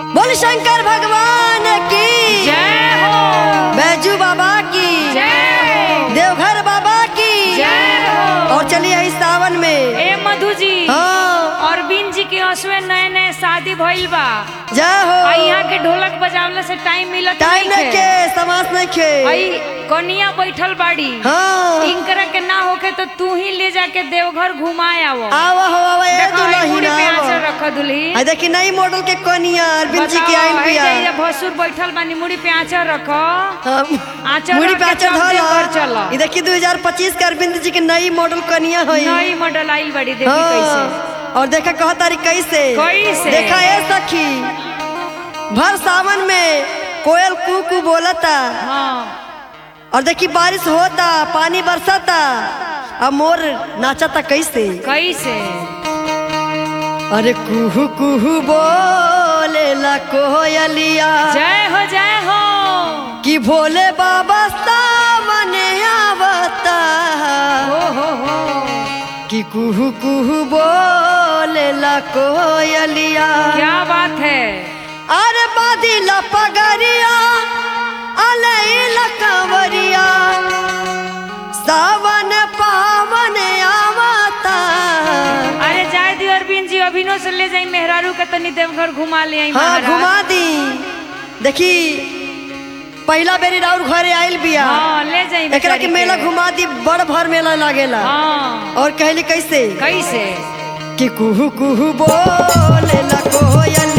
बोल शंकर भगवान की जय हो बैजू बाबा की जय हो देवघर बाबा की जय हो और चलिए इस सावन में ए मधु जी हाँ अरविंद जी के असवे नए नए शादी भइल बा जय आ हो यहाँ के ढोलक बजावले से टाइम मिलत टाइम नहीं के समास नहीं के आई कनिया बैठल बाड़ी हाँ इनकरा के ना होके तो तू ही ले जाके देवघर घुमाए आवो आवा हो आवा ए देखो, आई मुड़ी पे आंचल दुल्हन रख दुल्ही आ देखी नई मॉडल के कनिया अरविंद जी की बताओ, आइन आई बिया जाइए, भसुर बैठल बानी मुड़ी पे आंचल रखो हम- आंचल मुड़ी रख पे के आचर चल देवघर चल धोला ये देखी 2025 के अरविंद जी की नई मॉडल कनिया होई नई मॉडल आइल बड़ी देखी कैसे हाँ, और देखा कह तारी कैसे कैसे? देखा ए सखी भर सावन में कोयल कू कू बोलता हाँ और देखी बारिश होता पानी बरसाता अब मोर नाचता कैसे कैसे अरे कुहू कुहू बोले ला कोयलिया जय हो जय हो कि भोले बाबा सामने आवता हो हो हो कि कुहू कुहू बोले ला कोयलिया क्या बात है अरे बादिला पगरिया अलैला कंवरिया सावन पावन आवता अरे जाए दी अरविंद जी अभिनो से ले जाई मेहरारू के तनी देवघर घुमा ले आई हाँ महाराज। घुमा दी देखी पहला बेरी राउर घरे आइल बिया हाँ ले जाई एकरा के बेचारी मेला घुमा दी बड़ भर मेला लागेला हाँ और कहली कैसे कैसे कि कुहू कुहू बोले ला कोयल